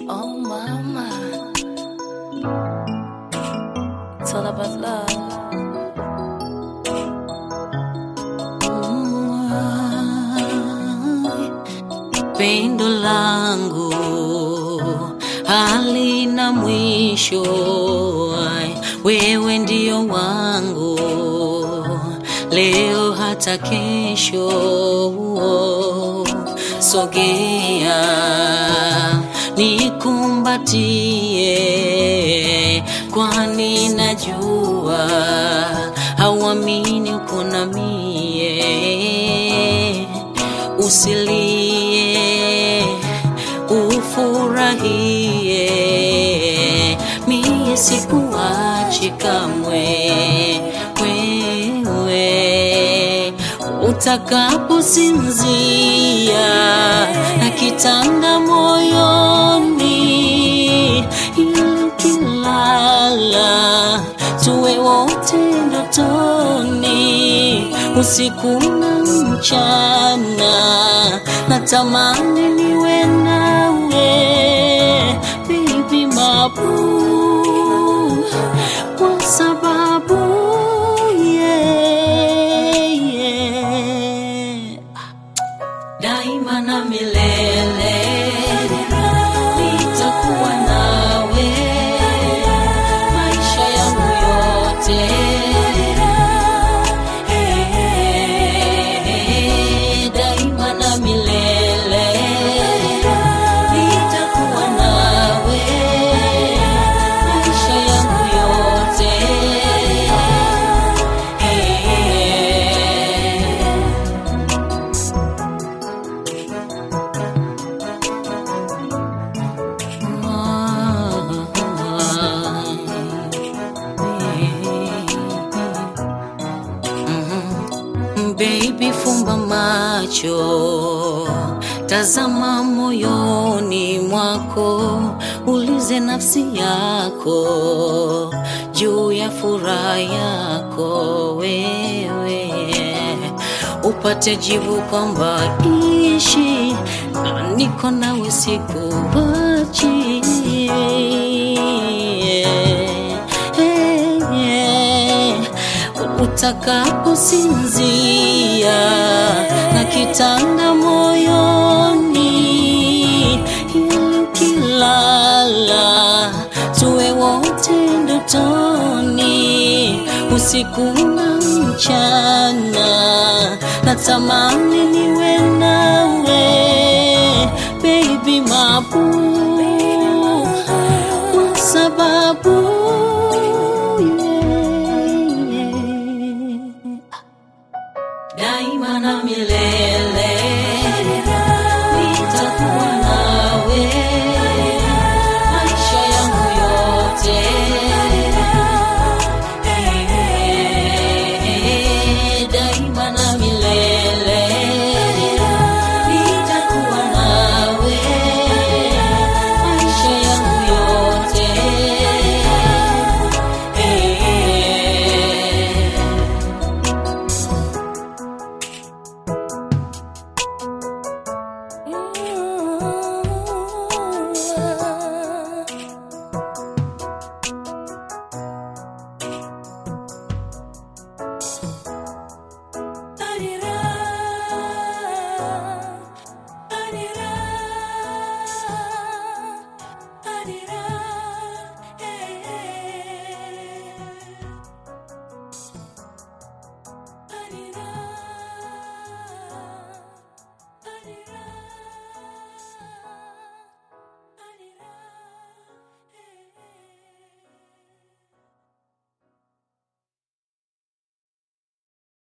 Oh mama, it's all about love. Pendo langu halina mwisho, ai, wewe ndio wangu leo hata kesho. Sogea nikumbatie, kwani najua hauamini uko na mie usilie, ufurahie, mie sikuachi kamwe, wewe utakaposinzia na kitanda moyoni, ili ukilala tuwe wote ndotoni, usiku na mchana, natamani niwe nawe baby mabu, kwa sababu yeah, yeah. daima na milele nitakuwa nawe maisha yangu yote daima na milele nitakuwa nawe maisha yangu yote Baby, fumba macho, tazama moyoni mwako, ulize nafsi yako juu ya furaha yako wewe, upate jibu kwamba ishi na niko nawe sikuachi. Hey, yeah utakaposinzia na kitanda moyoni, ili ukilala tuwe wote ndotoni, usiku na mchana, natamani niwe nawe baby mabu, kwa sababu yeah, yeah daima na milele nitakuwa nawe